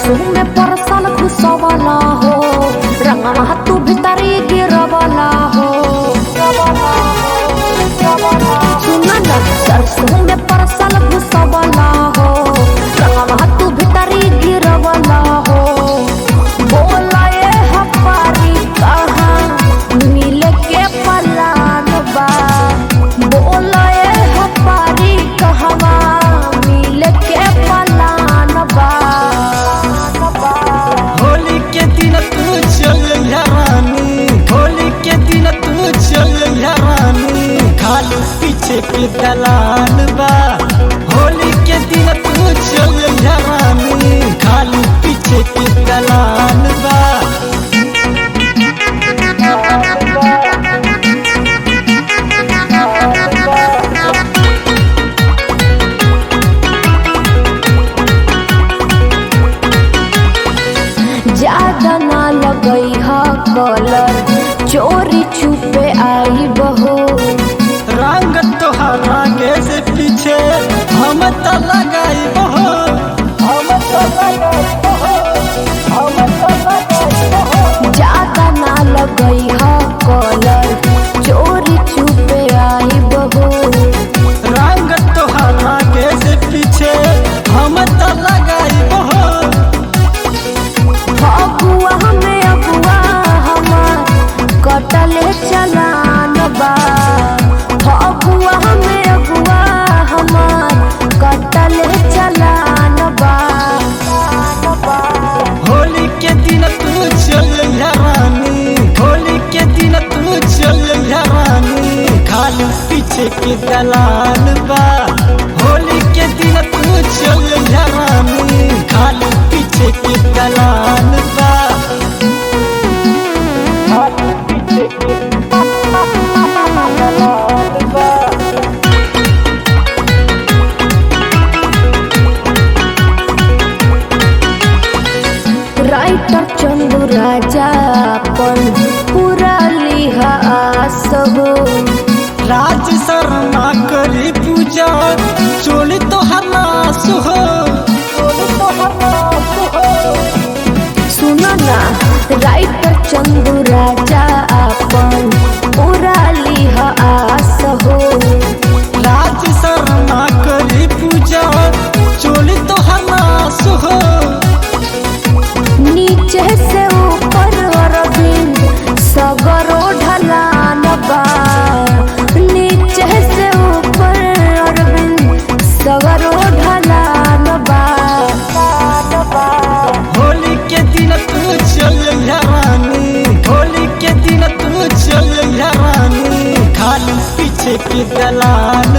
सरसों में परसल घुसवला हो रंगवा तू भीतरी गिरवला हो सुना ना सरसों में परसल घुसवला हो रंगवा तू भीतरी गिरवला हो बोला ये हमारी कहाँ मिले के पलान बा बोला ये हमारी कहवा मिले के पलान बा होली के दिन तू चल रानी होली के दिन तू चल रानी खाली पीछे के दलाल बा होली के दिन तू चल रानी खाली पीछे के दलाल बा ज्यादा ना लगई हा कलर चोरी छुपे आई बहो रंग तोहर आगे से पीछे हम तो लगाई बहो हम तो लगाई बहो हम तो लगाई बहो ज्यादा ना लगई हा कलर चोरी छुपे आई बहो रंग तोहर आगे से पीछे हम तो लगाई बहो फगुआ हमें अगुआ हमार कटले चलान बा फगुआ हमें अगुआ हमार कटले चलान बा होली के दिन तू चल रानी होली के दिन तू चल रानी खाली पीछे के दलाल बा होली के दिन तू चल रानी खाली पीछे के दलाल बा खाली पीछे के दलाल बा राइटर चंदू राजा अपन पूरा लिहा आस हो राज शर्मा करी पूजा चोली तो हलास हो चोली तो हलास हो सुनो ना राइटर चंदू राजा अपन पूरा लिहा आस हो राज शर्मा करी पूजा चोली तो हलास हो नीचे से ऊपर अरविंद सगरो ढलान बा नीचे से ऊपर अरविंद सगरो ढलान बा होली के दिन तू चल रानी होली के दिन तू चल रानी खाली पीछे के दलाल